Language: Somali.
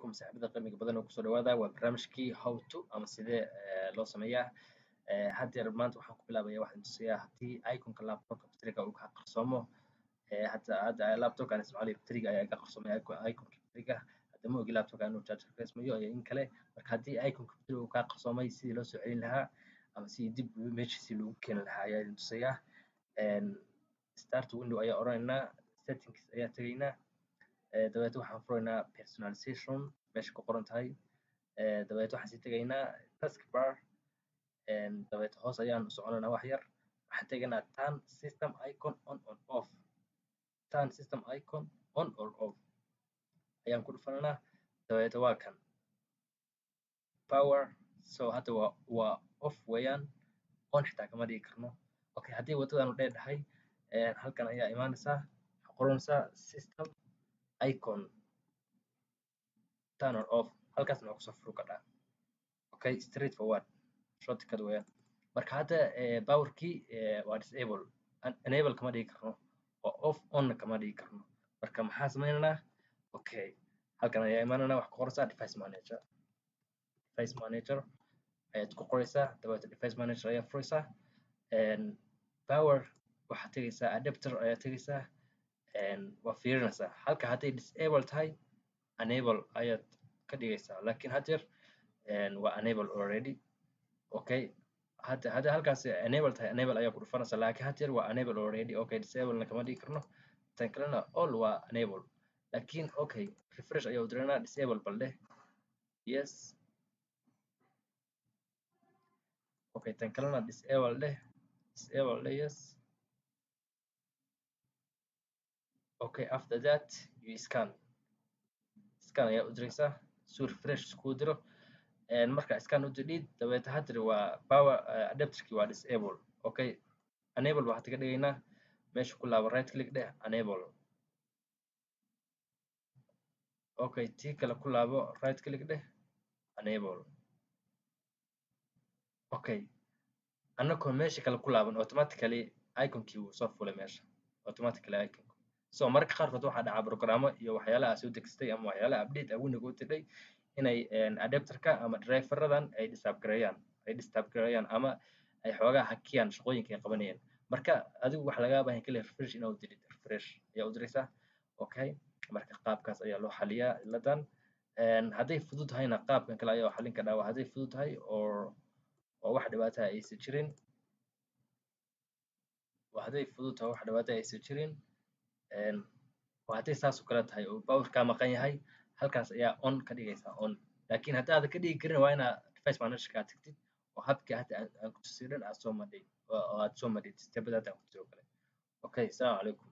calaykum saaxiibada qiimiga badan oo kusoo dhawaada waa barnaamijkii how to ama sidee loo sameeyaa haddeer maanta waxaan ku bilaabaya waxaan tusayaa haddii iconka laptopka bateriga uu ka qarsoomo hadda hadda laptopka aan isticmaalayo bateriga ayaa iga qarsoomay iconka bateriga hadda ma ogi laptopka inuu charger ka ismayo iyo in kale marka haddii iconka bateriga uu kaa qarsoomay sidii loo soo celin lahaa ama sidii dib meeshiisii loogu keeni lahaa ayaa idin tusayaa start window ayaa odhanaynaa settings ayaa tegaynaa dabeet waxaan furaynaa personalization meesha ku qoran tahay dabeet waxaan sii tegaynaa taskbar dabeet hoos ayaan u soconaynaa wax yar waxaan tegaynaa turn system icon on or off turn system icon on or off ayaan ku dhufanaynaa dabeet waa kan power so hadda waa waa off weeyaan on xitaa kama dhigi karno okay haddii waddadaanu dheedhahay halkan ayaa imaanaysaa waxaa qoranaysaa system icon turn or off halkaasna waa kusoo furu kadhaa okay straight forward shortcut weeyaan marka hadda powerkii waa disable enable kama dhigi karno oo off onna kama dhigi karno marka maxaa sameynaynaa okay halkan ayaa imaanaynaa waxaa ku qoraysaa device manager device manager ayaad ku qoraysaa dabeeta device manager ayaa furaysaa power waxaad tegaysaa adapter ayaa tegaysaa waa fiirinaysaa halka hadday disable tahay enable ayaad ka dhigaysaa laakiin haddeer waa enable already okay hadda hadda halkaas enable tahay enable ayaa ku dhufanaysaa laakiin haddeer waa enable already okay disablena kama dhigi karno tan kalena all waa enable laakiin okay refresh ayaa u diraynaa disable bal dheh yes okay tan kalena disable dheh disable dheh yes okay after that you scan scan ayaa u diraysaa suu refresh iskuu diro marka scan u didhiid dabeeta haddir waa power adapterkii waa disable okay enable waxaad ka dhigaynaa meesha ku laabo right click dheh enable okay tii kale ku laabo right click dheh enable okay annagoo meesha kale ku laaban automatically iconkii wuu soo fulay meesha automatically icon so mararka qaarkood waxaa dhacaa programmo iyo waxyaalaha soo degsatay ama waxyaalaha update ah window u tidhay inay adapterka ama driveradan ay disturb gareeyaan ay disturb gareeyaan ama ay xoogaa hakiyaan shaqooyinka ay qabanayeen marka adigu waxa lagaa baahan kaliya refresh inaad u dirid refresh ayaa u diraysaa okay marka qaabkaas ayaa loo xaliyaa ciladan hadday fudud tahayna qaabkan kale ayaa xalin kadhaa waa hadday fudud tahay oo oo wax dhibaata aysan jirin waa hadday fudud tahay wax dhibaata aysan jirin waa hadday saas oo kale tahay oo powerkaa maqan yahay halkaas ayaa on ka dhigaysaa on laakiin haddaadan ka dhigi karin waa inaad device managerka aad tagtid oo habkii hadda aan ku tusiyo dhan aad soo madhay oo aad soo madhid stebada hadda aan ku tusiyo kale okay assalaamu calaykum